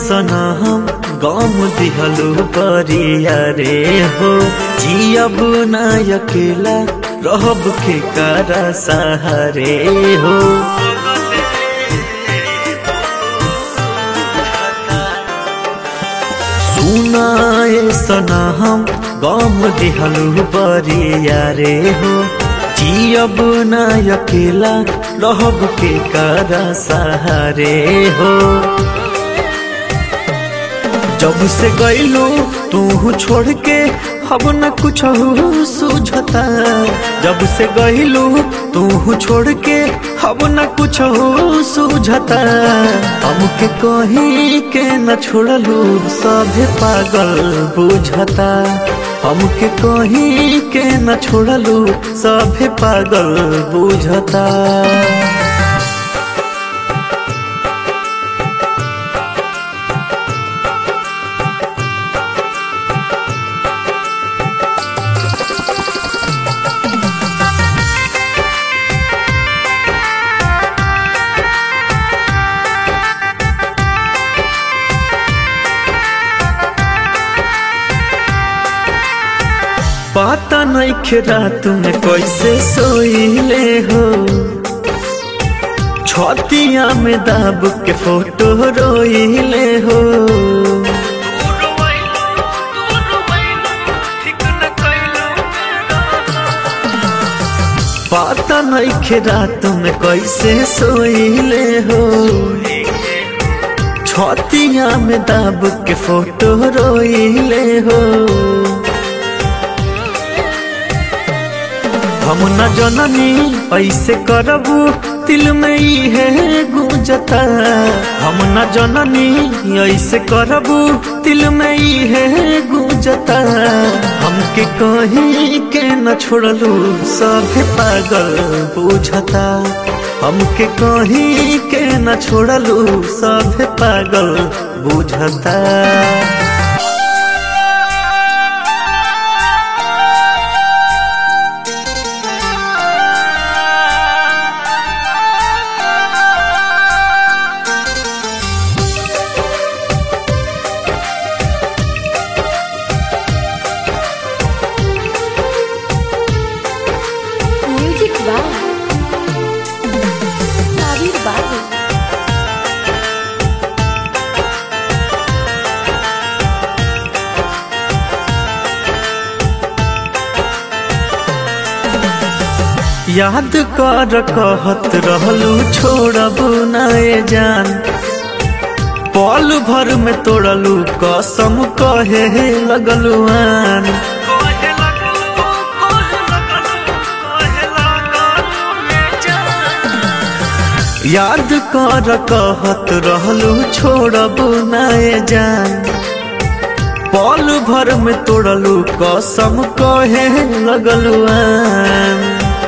सना हम गम दिहलू परिया रे हो जियब ना अकेला रहब के कारा सहारे हो सुनाए सना हम गम दिहलू परिया रे हो जियब ना अकेला रहब के कारा सहारे हो जब से गईलू तू छोड़ के अब न कुछ सूझता जब से गईलू तू छोड़ के अब न कुछ सूझता हमके कहीं के न छोड़लू सभे पागल बुझता हमके कहीं के न छोड़लू सभे पागल बुझता पता नहीं खेरा तुम्हें कैसे सोईले हो छतिया में दाब के फोटो रोईले हो पता नहीं खेरा तुम्हें कैसे सोईले हो छतिया में दाब के फोटो रोईले हो हम न जननी ऐसे करबू दिल में ही है गुजता हम न जननी ऐसे करबू दिल में ही है गुजता हमके कहीं के न छोड़लू सभे पागल बुझता हमके कहीं के न छोड़लू सभे पागल बुझता म्यूजिक वाह साबिर बाबू याद कर कहत रहलू छोड़ब नए जान पल भर में तोड़लू कसम कहे लगलू आन याद कर कहत रहलू छोड़ब नए जान पल भर में तोड़लू कसम कहे लगलू आन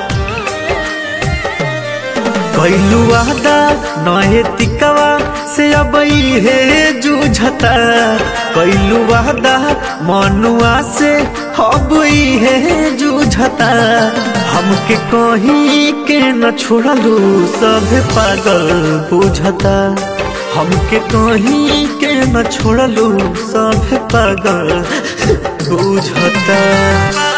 कैलू वादा नए तिकवा से अब हे जूझता कैलू वादा मनुआ से अब हे जूझता हमके कहीं के न छोड़लू सब पागल बुझता हमके कहीं के न छोड़लू सब पागल बुझता